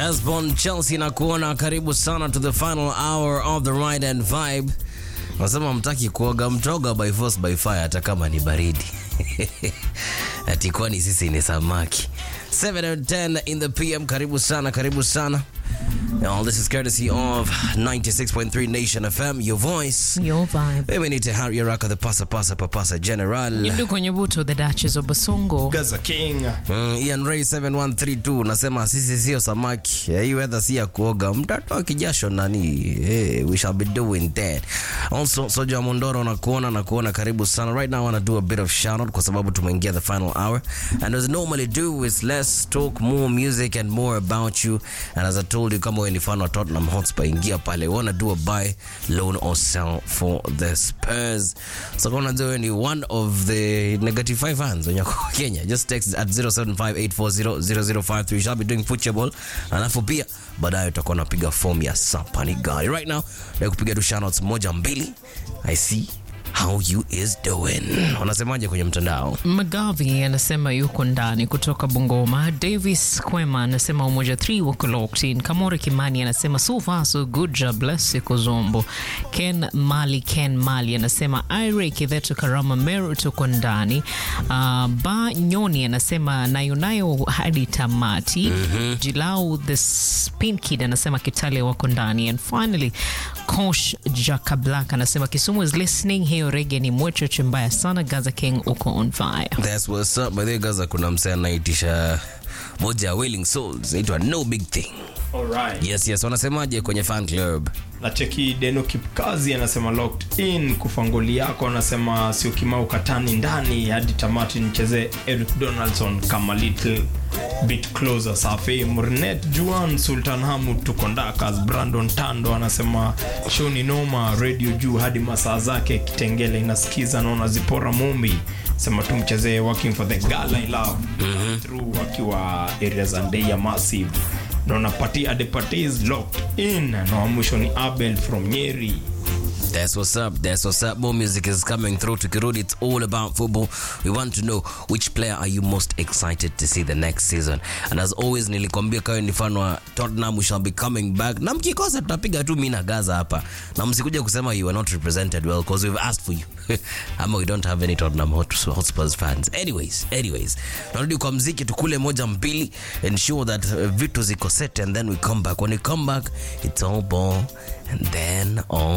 Hesbon Chelsea na kuona karibu sana to the final hour of the ride and vibe. Nasema mtaki kuoga mtoga by force by fire hata kama ni baridi. Ati kwani sisi ni samaki. 7 and 10 in the PM karibu sana karibu sana. All this is courtesy of 96.3 Nation FM, your voice. Your vibe. Mimi ni Tehari Araka, the pasa pasa papasa general. Yindu kwenye buto the Duchess of Basongo. Gaza King. Mm, Ian Ray 7132 nasema sisi sio samaki. Eh, Hii weather si ya kuoga. Mtatoa kijasho nani? Hey, we shall be doing that. Also Soja Mondoro na kuona na kuona karibu sana. Right now I want to do a bit of shout out kwa sababu tumeingia the final hour. And as I normally do is let's talk more music and more about you. And as I told you kama wewe ni fan wa Tottenham Hotspur ingia pale. We want to do a buy, loan or sell for the Spurs. So kama unajua wewe ni one of the negative five fans wenye wako Kenya, just text at 0758400053. We shall be doing football. Alafu pia baadaye tutakuwa napiga form ya Sapani Gari. Right now, na kupiga tu shoutouts moja mbili. I see how you is doing. Wanasemaje kwenye mtandao? Magavi anasema yuko ndani kutoka Bungoma. Davis Kwema anasema umoja 3 wako locked in. Kamore Kimani anasema so far so good job bless Kozombo. Ken Mali Ken Mali anasema Ire Kivetu Karama Meru tuko ndani. Uh, ba Nyoni anasema nayo nayo hadi tamati. Jilau the Spin Kid anasema Kitale wako ndani. And finally Kosh Jaka Black anasema Kisumu is listening. Hiyo rege ni mwecheche mbaya sana. Gaza King uko on fire. That's what's up. By the way, Gaza kuna msee anaitisha moja ya Wailing Souls. Inaitwa No Big Thing. Alright. Yes, yes. Wanasemaje kwenye fan club? Na cheki Deno Kipkazi anasema locked in kufangoli yako anasema sio kimau katani ndani hadi tamati nicheze Eric Donaldson kama little bit closer safi Murnet Juan Sultan Hamud tuko ndakas Brandon Tando anasema show ni noma radio juu hadi masaa zake kitengele inasikiza naona zipora mumbi sema tumchezee working for the girl I love through akiwa area za Ndeya massive naona pati adepati is locked in na wa mwisho ni abel from nyeri That's what's up. That's what's up. More music is coming through. Tukirudi, it's all about football. We want to know which player are you most excited to see the next season. And as always, nilikwambia kawe ni fan wa Tottenham, we shall be coming back. Na mkikosa tutapiga tu mimi na Gaza hapa. Na msikuja kusema you are not represented well because we've asked for you. Ama we don't have any Tottenham Hot- Hotspurs fans. Anyways, anyways. Tunarudi kwa mziki tukule moja mbili ensure that uh, vitu ziko set and then we come back. When we come back, it's all ball and then all